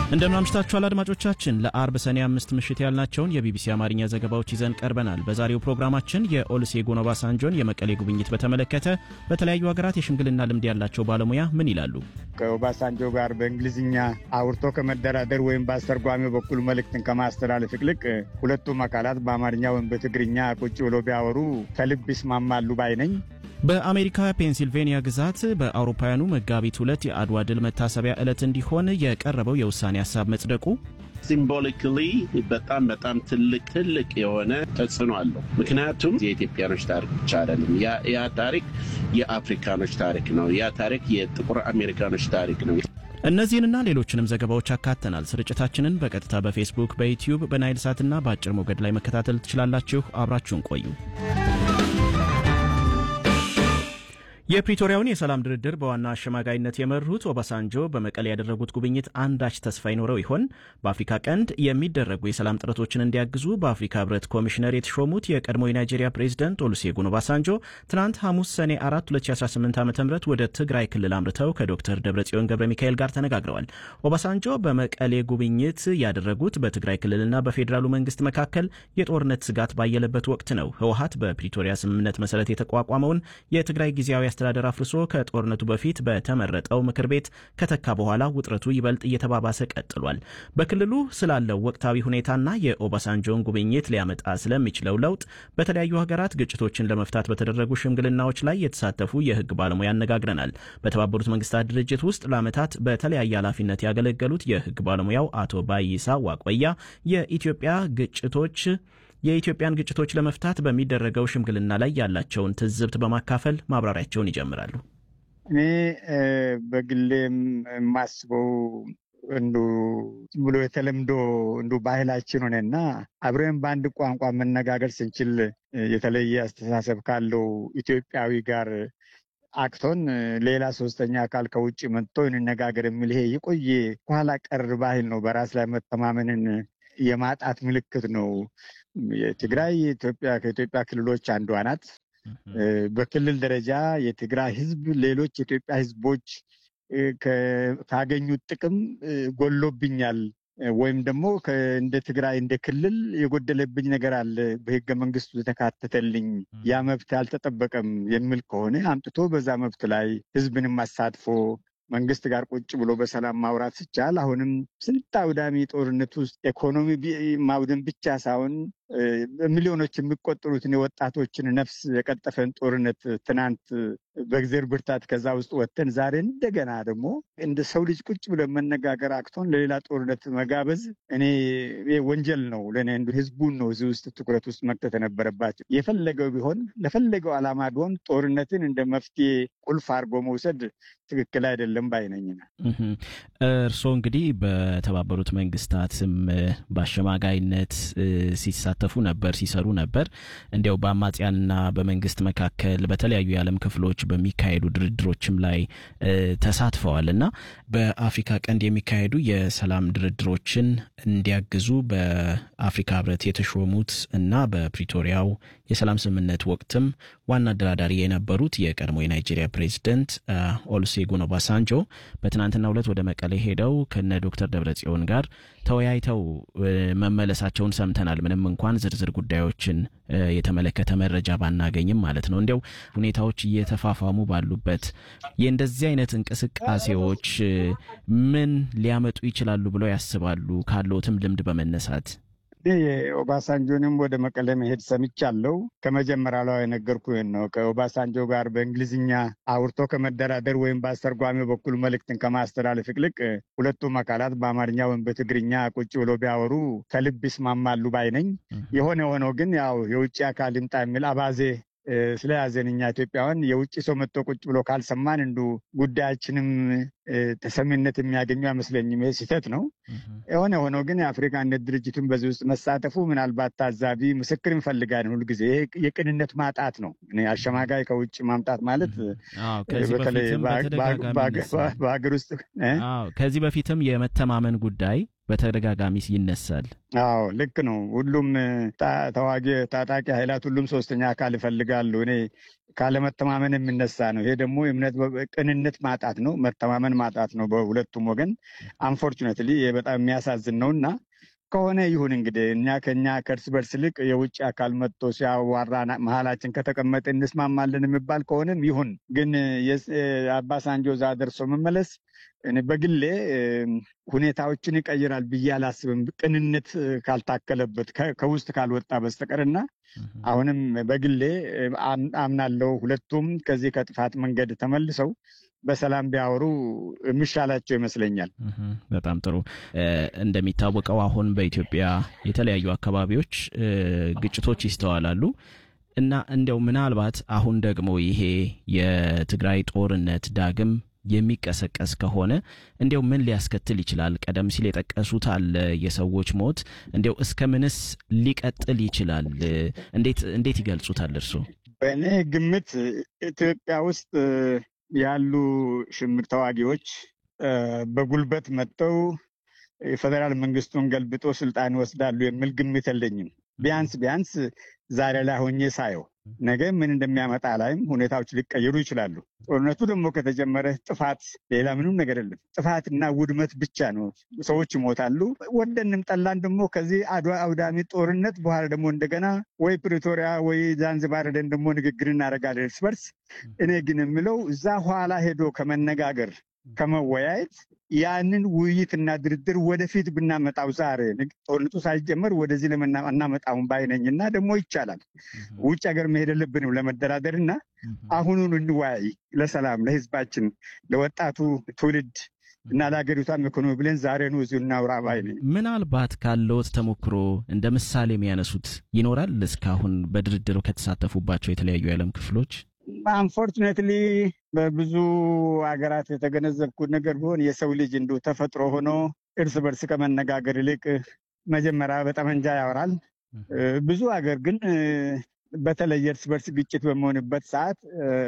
እንደምን አምሽታችኋል አድማጮቻችን። ለአርብ ሰኔ አምስት ምሽት ያልናቸውን የቢቢሲ አማርኛ ዘገባዎች ይዘን ቀርበናል። በዛሬው ፕሮግራማችን የኦሉሴጉን ኦባሳንጆን የመቀሌ ጉብኝት በተመለከተ በተለያዩ ሀገራት የሽምግልና ልምድ ያላቸው ባለሙያ ምን ይላሉ? ከኦባሳንጆ ጋር በእንግሊዝኛ አውርቶ ከመደራደር ወይም በአስተርጓሚው በኩል መልእክትን ከማስተላለፍ ይልቅ ሁለቱም አካላት በአማርኛ ወይም በትግርኛ ቁጭ ብሎ ቢያወሩ ከልብ ይስማማሉ ባይ ነኝ። በአሜሪካ ፔንሲልቬንያ ግዛት በአውሮፓውያኑ መጋቢት ሁለት የአድዋ ድል መታሰቢያ ዕለት እንዲሆን የቀረበው የውሳኔ ሀሳብ መጽደቁ ሲምቦሊካሊ በጣም በጣም ትልቅ ትልቅ የሆነ ተጽዕኖ አለው። ምክንያቱም የኢትዮጵያኖች ታሪክ ብቻ አይደለም። ያ ታሪክ የአፍሪካኖች ታሪክ ነው። ያ ታሪክ የጥቁር አሜሪካኖች ታሪክ ነው። እነዚህንና ሌሎችንም ዘገባዎች አካተናል። ስርጭታችንን በቀጥታ በፌስቡክ፣ በዩትዩብ፣ በናይል ሳትና በአጭር ሞገድ ላይ መከታተል ትችላላችሁ። አብራችሁን ቆዩ። የፕሪቶሪያውን የሰላም ድርድር በዋና አሸማጋይነት የመሩት ኦባሳንጆ በመቀሌ ያደረጉት ጉብኝት አንዳች ተስፋ ይኖረው ይሆን? በአፍሪካ ቀንድ የሚደረጉ የሰላም ጥረቶችን እንዲያግዙ በአፍሪካ ሕብረት ኮሚሽነር የተሾሙት የቀድሞ የናይጄሪያ ፕሬዚደንት ኦሉሴጉን ኦባሳንጆ ትናንት ሐሙስ ሰኔ 4 2018 ዓ ም ወደ ትግራይ ክልል አምርተው ከዶክተር ደብረጽዮን ገብረ ሚካኤል ጋር ተነጋግረዋል። ኦባሳንጆ በመቀሌ ጉብኝት ያደረጉት በትግራይ ክልልና በፌዴራሉ መንግስት መካከል የጦርነት ስጋት ባየለበት ወቅት ነው። ህወሀት በፕሪቶሪያ ስምምነት መሰረት የተቋቋመውን የትግራይ ጊዜያዊ አስተዳደር አፍርሶ ከጦርነቱ በፊት በተመረጠው ምክር ቤት ከተካ በኋላ ውጥረቱ ይበልጥ እየተባባሰ ቀጥሏል። በክልሉ ስላለው ወቅታዊ ሁኔታና የኦባሳንጆን ጉብኝት ሊያመጣ ስለሚችለው ለውጥ በተለያዩ ሀገራት ግጭቶችን ለመፍታት በተደረጉ ሽምግልናዎች ላይ የተሳተፉ የህግ ባለሙያ አነጋግረናል። በተባበሩት መንግስታት ድርጅት ውስጥ ለዓመታት በተለያየ ኃላፊነት ያገለገሉት የህግ ባለሙያው አቶ ባይሳ ዋቆያ የኢትዮጵያ ግጭቶች የኢትዮጵያን ግጭቶች ለመፍታት በሚደረገው ሽምግልና ላይ ያላቸውን ትዝብት በማካፈል ማብራሪያቸውን ይጀምራሉ። እኔ በግሌም የማስበው እንዱ ብሎ የተለምዶ እንዱ ባህላችን ሆነና አብረን በአንድ ቋንቋ መነጋገር ስንችል የተለየ አስተሳሰብ ካለው ኢትዮጵያዊ ጋር አቅቶን ሌላ ሶስተኛ አካል ከውጭ መጥቶ እንነጋገር የሚል ይሄ የቆየ ኋላ ቀር ባህል ነው። በራስ ላይ መተማመንን የማጣት ምልክት ነው። የትግራይ የኢትዮጵያ ከኢትዮጵያ ክልሎች አንዷ ናት። በክልል ደረጃ የትግራይ ህዝብ ሌሎች የኢትዮጵያ ህዝቦች ካገኙት ጥቅም ጎሎብኛል ወይም ደግሞ እንደ ትግራይ እንደ ክልል የጎደለብኝ ነገር አለ፣ በህገ መንግስቱ የተካተተልኝ ያ መብት አልተጠበቀም የሚል ከሆነ አምጥቶ በዛ መብት ላይ ህዝብንም አሳትፎ መንግስት ጋር ቁጭ ብሎ በሰላም ማውራት ሲቻል አሁንም ስንት አውዳሚ ጦርነት ውስጥ ኢኮኖሚ ማውደም ብቻ ሳይሆን ሚሊዮኖች የሚቆጠሩትን የወጣቶችን ነፍስ የቀጠፈን ጦርነት ትናንት በእግዜር ብርታት ከዛ ውስጥ ወጥተን ዛሬ እንደገና ደግሞ እንደ ሰው ልጅ ቁጭ ብለን መነጋገር አቅቶን ለሌላ ጦርነት መጋበዝ እኔ ወንጀል ነው ለእኔ። ህዝቡን ነው እዚህ ውስጥ ትኩረት ውስጥ መክተት የነበረባቸው። የፈለገው ቢሆን ለፈለገው ዓላማ ቢሆን ጦርነትን እንደ መፍትሄ ቁልፍ አድርጎ መውሰድ ትክክል አይደለም ባይነኝ። እርስዎ እንግዲህ በተባበሩት መንግስታትም በአሸማጋይነት ሲሳተፉ ነበር፣ ሲሰሩ ነበር። እንዲያው በአማጽያንና በመንግስት መካከል በተለያዩ የዓለም ክፍሎች በሚካሄዱ ድርድሮችም ላይ ተሳትፈዋል እና በአፍሪካ ቀንድ የሚካሄዱ የሰላም ድርድሮችን እንዲያግዙ በአፍሪካ ህብረት የተሾሙት እና በፕሪቶሪያው የሰላም ስምምነት ወቅትም ዋና አደራዳሪ የነበሩት የቀድሞ የናይጄሪያ ፕሬዚደንት ኦሉሴጉን ኦባሳንጆ በትናንትናው ዕለት ወደ መቀሌ ሄደው ከነ ዶክተር ደብረጽዮን ጋር ተወያይተው መመለሳቸውን ሰምተናል። ምንም እንኳን ዝርዝር ጉዳዮችን የተመለከተ መረጃ ባናገኝም ማለት ነው። እንዲያው ሁኔታዎች እየተፋፋሙ ባሉበት የእንደዚህ አይነት እንቅስቃሴዎች ምን ሊያመጡ ይችላሉ ብለው ያስባሉ? ካለዎትም ልምድ በመነሳት የኦባሳንጆንም ወደ መቀሌ መሄድ ሰምቻለሁ። ከመጀመሪያ ላይ የነገርኩህን ነው። ከኦባሳንጆ ጋር በእንግሊዝኛ አውርቶ ከመደራደር ወይም በአስተርጓሚው በኩል መልእክትን ከማስተላለፍ ይልቅ ሁለቱም አካላት በአማርኛ ወይም በትግርኛ ቁጭ ብሎ ቢያወሩ ከልብ ይስማማሉ ባይ ነኝ። የሆነ ሆኖ ግን ያው የውጭ አካል ይምጣ የሚል አባዜ ስለያዘን እኛ ኢትዮጵያውያን የውጭ ሰው መጥቶ ቁጭ ብሎ ካልሰማን እንዱ ጉዳያችንም ተሰሚነት የሚያገኙ አይመስለኝም። ይህ ስህተት ነው። የሆነ ሆኖ ግን የአፍሪካ አንድነት ድርጅቱን በዚህ ውስጥ መሳተፉ ምናልባት ታዛቢ ምስክር እንፈልጋለን። ሁልጊዜ ይሄ የቅንነት ማጣት ነው። አሸማጋይ ከውጭ ማምጣት ማለት በተለይ በሀገር ውስጥ ከዚህ በፊትም የመተማመን ጉዳይ በተደጋጋሚ ይነሳል። አዎ ልክ ነው። ሁሉም ተዋጊ ታጣቂ ኃይላት ሁሉም ሶስተኛ አካል ይፈልጋሉ። እኔ ካለመተማመን የሚነሳ ነው። ይሄ ደግሞ እምነት ቅንነት ማጣት ነው፣ መተማመን ማጣት ነው በሁለቱም ወገን። አንፎርቹኔትሊ ይሄ በጣም የሚያሳዝን ነው እና ከሆነ ይሁን እንግዲህ እኛ ከኛ ከእርስ በርስ ይልቅ የውጭ አካል መጥቶ ሲያዋራ መሀላችን ከተቀመጠ እንስማማለን የሚባል ከሆነም ይሁን። ግን አባሳንጆ እዛ ደርሶ መመለስ እኔ በግሌ ሁኔታዎችን ይቀይራል ብዬ አላስብም፣ ቅንነት ካልታከለበት ከውስጥ ካልወጣ በስተቀር እና አሁንም በግሌ አምናለው ሁለቱም ከዚህ ከጥፋት መንገድ ተመልሰው በሰላም ቢያወሩ የሚሻላቸው ይመስለኛል። በጣም ጥሩ። እንደሚታወቀው አሁን በኢትዮጵያ የተለያዩ አካባቢዎች ግጭቶች ይስተዋላሉ እና እንዲያው ምናልባት አሁን ደግሞ ይሄ የትግራይ ጦርነት ዳግም የሚቀሰቀስ ከሆነ እንዲያው ምን ሊያስከትል ይችላል? ቀደም ሲል የጠቀሱት አለ የሰዎች ሞት፣ እንዲያው እስከ ምንስ ሊቀጥል ይችላል? እንዴት እንዴት ይገልጹታል እርስዎ? በእኔ ግምት ኢትዮጵያ ውስጥ ያሉ ሽምር ተዋጊዎች በጉልበት መጥተው የፌዴራል መንግስቱን ገልብጦ ስልጣን ይወስዳሉ የሚል ግምት የለኝም። ቢያንስ ቢያንስ ዛሬ ላይ ሆኜ ሳየው ነገ ምን እንደሚያመጣ ላይም ሁኔታዎች ሊቀየሩ ይችላሉ። ጦርነቱ ደግሞ ከተጀመረ ጥፋት፣ ሌላ ምንም ነገር የለም። ጥፋትና ውድመት ብቻ ነው። ሰዎች ይሞታሉ። ወደንም ጠላን ደግሞ ከዚህ አድዋ አውዳሚ ጦርነት በኋላ ደግሞ እንደገና ወይ ፕሪቶሪያ ወይ ዛንዚባር ሄደን ደግሞ ንግግር እናደርጋለን እርስ በርስ። እኔ ግን የምለው እዛ ኋላ ሄዶ ከመነጋገር ከመወያየት ያንን ውይይትና ድርድር ወደፊት ብናመጣው ዛሬ ጦርነቱ ሳይጀመር ወደዚህ እናመጣውን ባይነኝ እና ደግሞ ይቻላል። ውጭ ሀገር መሄድ የለብንም ለመደራደር እና አሁኑን እንወያይ፣ ለሰላም ለህዝባችን፣ ለወጣቱ ትውልድ እና ለሀገሪቷም ኢኮኖሚ ብለን ዛሬ ነው እዚሁ እናውራ ባይ ነኝ። ምናልባት ካለዎት ተሞክሮ እንደ ምሳሌ የሚያነሱት ይኖራል እስካሁን በድርድሩ ከተሳተፉባቸው የተለያዩ የዓለም ክፍሎች? አንፎርቹኔትሊ በብዙ ሀገራት የተገነዘብኩት ነገር ቢሆን የሰው ልጅ እንዲሁ ተፈጥሮ ሆኖ እርስ በርስ ከመነጋገር ይልቅ መጀመሪያ በጠመንጃ ያወራል። ብዙ ሀገር ግን በተለይ እርስ በርስ ግጭት በሚሆንበት ሰዓት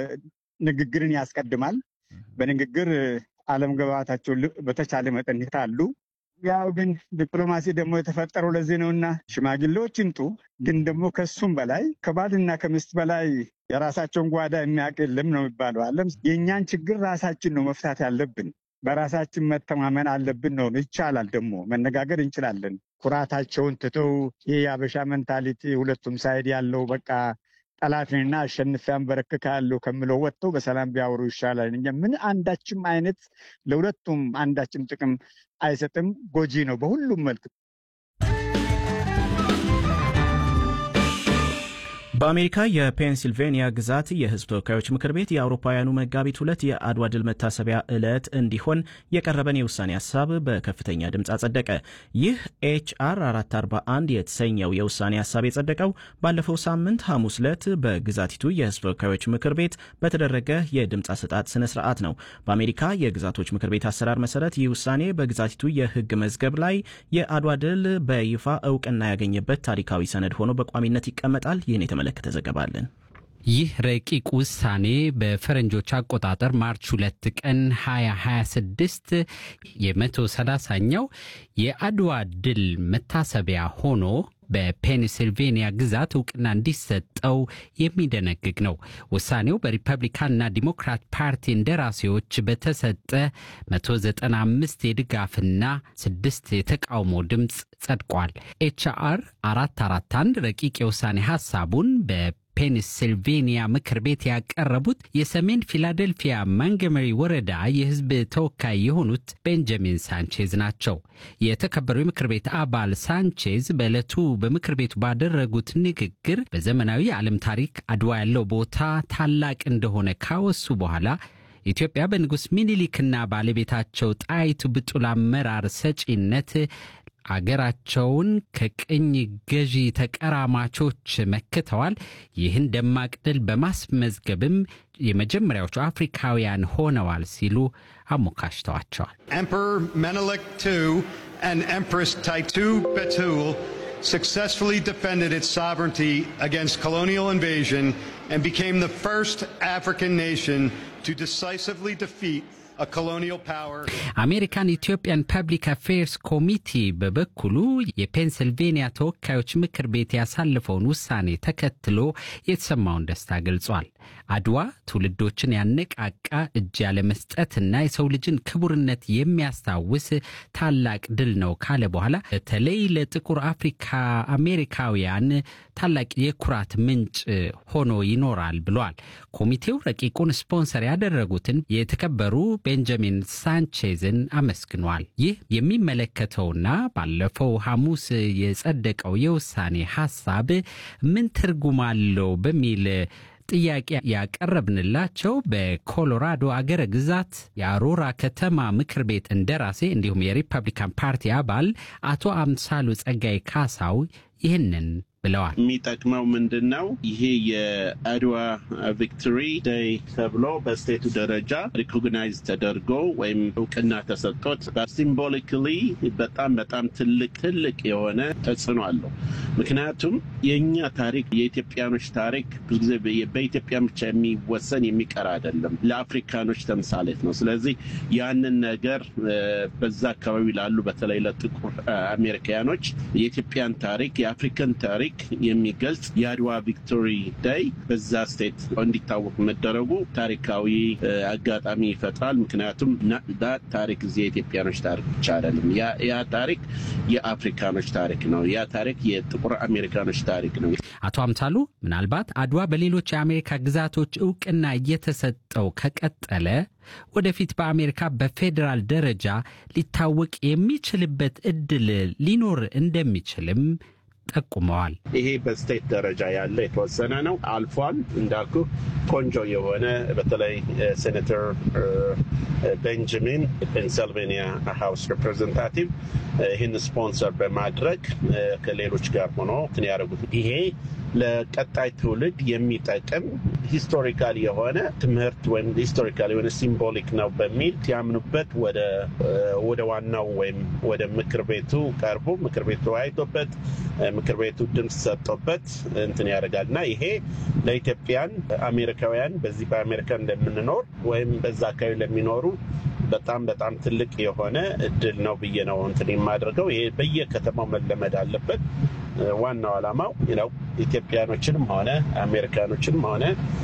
ንግግርን ያስቀድማል። በንግግር አለመግባባታቸው በተቻለ መጠን ይታሉ። ያው ግን ዲፕሎማሲ ደግሞ የተፈጠረው ለዚህ ነውና ሽማግሌዎች ይምጡ። ግን ደግሞ ከሱም በላይ ከባልና ከሚስት በላይ የራሳቸውን ጓዳ የሚያውቅ የለም ነው የሚባለው። አለም የእኛን ችግር ራሳችን ነው መፍታት ያለብን። በራሳችን መተማመን አለብን ነው። ይቻላል፣ ደግሞ መነጋገር እንችላለን። ኩራታቸውን ትተው ይህ የአበሻ ሜንታሊቲ ሁለቱም ሳይድ ያለው በቃ ጠላትንና አሸንፌ አንበረክካለሁ ከምለው ወጥተው በሰላም ቢያወሩ ይሻላል። እኛ ምን አንዳችም አይነት ለሁለቱም አንዳችም ጥቅም አይሰጥም፣ ጎጂ ነው በሁሉም መልክ። በአሜሪካ የፔንሲልቬንያ ግዛት የሕዝብ ተወካዮች ምክር ቤት የአውሮፓውያኑ መጋቢት ሁለት የአድዋ ድል መታሰቢያ ዕለት እንዲሆን የቀረበን የውሳኔ ሀሳብ በከፍተኛ ድምፅ አጸደቀ። ይህ ኤችአር 441 የተሰኘው የውሳኔ ሀሳብ የጸደቀው ባለፈው ሳምንት ሐሙስ ዕለት በግዛቲቱ የሕዝብ ተወካዮች ምክር ቤት በተደረገ የድምፅ አሰጣጥ ስነ ስርዓት ነው። በአሜሪካ የግዛቶች ምክር ቤት አሰራር መሰረት ይህ ውሳኔ በግዛቲቱ የሕግ መዝገብ ላይ የአድዋ ድል በይፋ እውቅና ያገኘበት ታሪካዊ ሰነድ ሆኖ በቋሚነት ይቀመጣል። ይህን የተመለከተ ዘገባ አለን። ይህ ረቂቅ ውሳኔ በፈረንጆች አቆጣጠር ማርች ሁለት ቀን 2026 የ130ኛው የአድዋ ድል መታሰቢያ ሆኖ በፔንሲልቬንያ ግዛት እውቅና እንዲሰጠው የሚደነግግ ነው። ውሳኔው በሪፐብሊካንና ዲሞክራት ፓርቲ እንደራሴዎች በተሰጠ 195 የድጋፍና 6 የተቃውሞ ድምፅ ጸድቋል። ኤችአር 441 ረቂቅ የውሳኔ ሐሳቡን በ ፔንሲልቬንያ ምክር ቤት ያቀረቡት የሰሜን ፊላደልፊያ ማንገመሪ ወረዳ የሕዝብ ተወካይ የሆኑት ቤንጃሚን ሳንቼዝ ናቸው። የተከበሩ የምክር ቤት አባል ሳንቼዝ በዕለቱ በምክር ቤቱ ባደረጉት ንግግር በዘመናዊ የዓለም ታሪክ አድዋ ያለው ቦታ ታላቅ እንደሆነ ካወሱ በኋላ ኢትዮጵያ በንጉሥ ሚኒሊክና ባለቤታቸው ጣይቱ ብጡል አመራር ሰጪነት አገራቸውን ከቅኝ ገዢ ተቀራማቾች መክተዋል። ይህን ደማቅ ድል በማስመዝገብም የመጀመሪያዎቹ አፍሪካውያን ሆነዋል ሲሉ አሞካሽተዋቸዋል። Emperor Menelik II and Empress Taitu Betul successfully defended its sovereignty against colonial invasion and became the first African nation to decisively defeat a colonial power. አሜሪካን ኢትዮጵያን ፐብሊክ አፌርስ ኮሚቲ በበኩሉ የፔንስልቬንያ ተወካዮች ምክር ቤት ያሳለፈውን ውሳኔ ተከትሎ የተሰማውን ደስታ ገልጿል። አድዋ ትውልዶችን ያነቃቃ እጅ ያለመስጠትና የሰው ልጅን ክቡርነት የሚያስታውስ ታላቅ ድል ነው ካለ በኋላ በተለይ ለጥቁር አፍሪካ አሜሪካውያን ታላቅ የኩራት ምንጭ ሆኖ ይኖራል ብሏል። ኮሚቴው ረቂቁን ስፖንሰር ያደረጉትን የተከበሩ ቤንጃሚን ሳንቼዝን አመስግኗል። ይህ የሚመለከተውና ባለፈው ሐሙስ የጸደቀው የውሳኔ ሐሳብ ምን ትርጉም አለው በሚል ጥያቄ ያቀረብንላቸው በኮሎራዶ አገረ ግዛት የአሮራ ከተማ ምክር ቤት እንደራሴ እንዲሁም የሪፐብሊካን ፓርቲ አባል አቶ አምሳሉ ጸጋይ ካሳው ይህንን ብለዋል። የሚጠቅመው ምንድን ነው? ይሄ የአድዋ ቪክቶሪ ዴይ ተብሎ በስቴቱ ደረጃ ሪኮግናይዝ ተደርጎ ወይም እውቅና ተሰጥቶት ሲምቦሊካሊ በጣም በጣም ትልቅ ትልቅ የሆነ ተጽዕኖ አለው። ምክንያቱም የእኛ ታሪክ የኢትዮጵያኖች ታሪክ ብዙ ጊዜ በኢትዮጵያ ብቻ የሚወሰን የሚቀር አይደለም፣ ለአፍሪካኖች ተምሳሌት ነው። ስለዚህ ያንን ነገር በዛ አካባቢ ላሉ በተለይ ለጥቁር አሜሪካኖች የኢትዮጵያን ታሪክ የአፍሪካን ታሪክ የሚገልጽ የአድዋ ቪክቶሪ ዳይ በዛ ስቴት እንዲታወቅ መደረጉ ታሪካዊ አጋጣሚ ይፈጥራል። ምክንያቱም ታሪክ እዚህ የኢትዮጵያኖች ታሪክ ብቻ አይደለም። ያ ታሪክ የአፍሪካኖች ታሪክ ነው። ያ ታሪክ የጥቁር አሜሪካኖች ታሪክ ነው። አቶ አምሳሉ ምናልባት አድዋ በሌሎች የአሜሪካ ግዛቶች እውቅና እየተሰጠው ከቀጠለ ወደፊት በአሜሪካ በፌዴራል ደረጃ ሊታወቅ የሚችልበት እድል ሊኖር እንደሚችልም ጠቁመዋል። ይሄ በስቴት ደረጃ ያለ የተወሰነ ነው፣ አልፏል። እንዳልኩ ቆንጆ የሆነ በተለይ ሴኔተር ቤንጃሚን ፔንሰልቬኒያ ሃውስ ሪፕሬዘንታቲቭ ይህን ስፖንሰር በማድረግ ከሌሎች ጋር ሆኖ እንትን ያደረጉት ይሄ ለቀጣይ ትውልድ የሚጠቅም ሂስቶሪካል የሆነ ትምህርት ወይም ሂስቶሪካል የሆነ ሲምቦሊክ ነው በሚል ሲያምኑበት ወደ ዋናው ወይም ወደ ምክር ቤቱ ቀርቦ ምክር ቤቱ ተወያይቶበት ምክር ቤቱ ድምፅ ሰጥቶበት እንትን ያደርጋል እና ይሄ ለኢትዮጵያን አሜሪካውያን በዚህ በአሜሪካ እንደምንኖር ወይም በዛ አካባቢ ለሚኖሩ በጣም በጣም ትልቅ የሆነ እድል ነው ብዬ ነው እንትን የማደርገው። ይሄ በየከተማው መለመድ አለበት። ዋናው ዓላማው ነው ኢትዮጵያኖችንም ሆነ አሜሪካኖችንም ሆነ